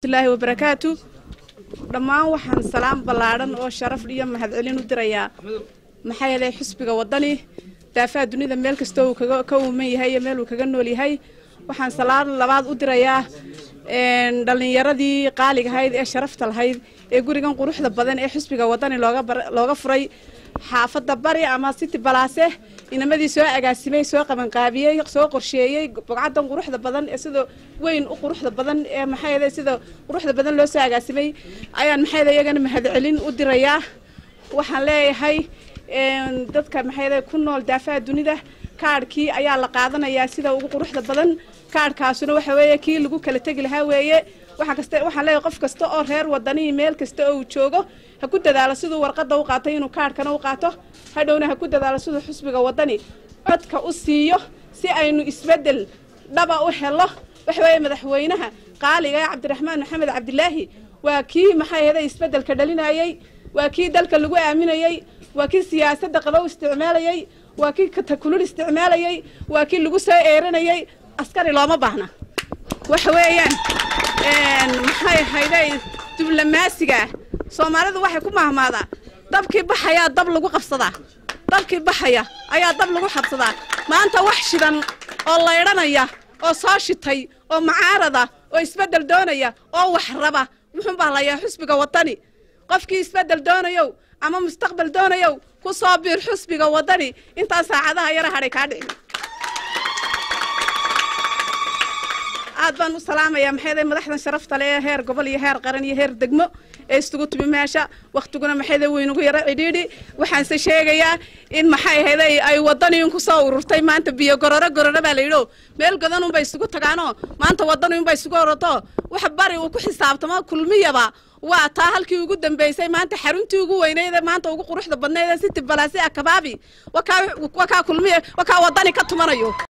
laahi wabarakaatu dhammaan waxaan salaam ballaadhan oo sharaf iyo mahadcelin u dirayaa maxaa yeelay xusbiga waddani daafaha dunida meel kastoo uu kaga ka uuman yahay iyo meel uu kaga nool yahay waxaan salaad labaad u dirayaa dhallinyaradii qaaligahayd ee sharafta lahayd ee gurigan quruxda badan ee xusbiga waddani looga looga furay xaafadda bari ama city balaase inamadii soo agaasimay soo qabanqaabiyey soo qorsheeyey bogcaddan quruxda badan ee sida weyn u quruxda badan ee maxaa yeelay sida quruxda badan loo soo agaasimay ayaan maxaa yeelay iyagana mahadcelin u dirayaa waxaan leeyahay dadka maxaa yeelay ku nool daafaha dunida kaadhkii ayaa la qaadanayaa sida ugu quruxda badan kaadhkaasuna waxa weeye kii lagu kala tegi lahaa weeye waxa kasta waxaan leeyahay qof kasta oo reer wadanii meel kasta oo uu joogo ha ku dadaalo siduu warqadda u qaatay inuu kaadhkana u qaato hadhowna ha ku dadaalo siduu xusbiga waddani codka u siiyo si aynu isbeddel dhaba u helo waxa weeye madaxweynaha qaaliga ee cabdiraxmaan maxamed cabdilaahi waa kii maxaa yeelay isbeddelka dhalinayey waa kii dalka lagu aaminayey waa kii siyaasadda qabow isticmaalayey waa kii katakulul isticmaalayey waa kii lagu soo eeranayey askari looma baahna waxa weeyaan maxay ahayday diblomaasiga soomaalidu waxay ku mahmaadaa dabkii baxayaa dab lagu qabsadaa dabkii baxaya ayaa dab lagu qabsadaa maanta wax shidan oo laydhanaya oo soo shitay oo macaarada oo isbeddel doonaya oo wax raba muxuu bahlayaa xusbiga waddani qofkii isbeddel doonayow ama mustaqbal doonayow ku soo biir xusbiga waddani intaan saacadaha yara hadhay kaa dhicin aad baan u salaamayaa maxayday madaxdan sharafta le ee heer gobol iyo heer qaran iyo heer degmo ee isugu timi meesha wakhtiguna maxayday weynugu yaro cidhiidhi waxaanse sheegayaa in maxay ahayday ay waddaniin ku soo ururtay maanta biyo gororo gororo baa la yidho meel godan unbay isugu tagaanoo maanta waddani unbay isugu oroto wax bari uu ku xisaabtamo kulmiyaba waa taa halkii ugu dambeysay maanta xaruntii ugu weyneyd ee maanta ugu quruxda badnayd ee city balaasi akabaabi wakaa wakaa kulmiya wakaa waddani ka tumanayo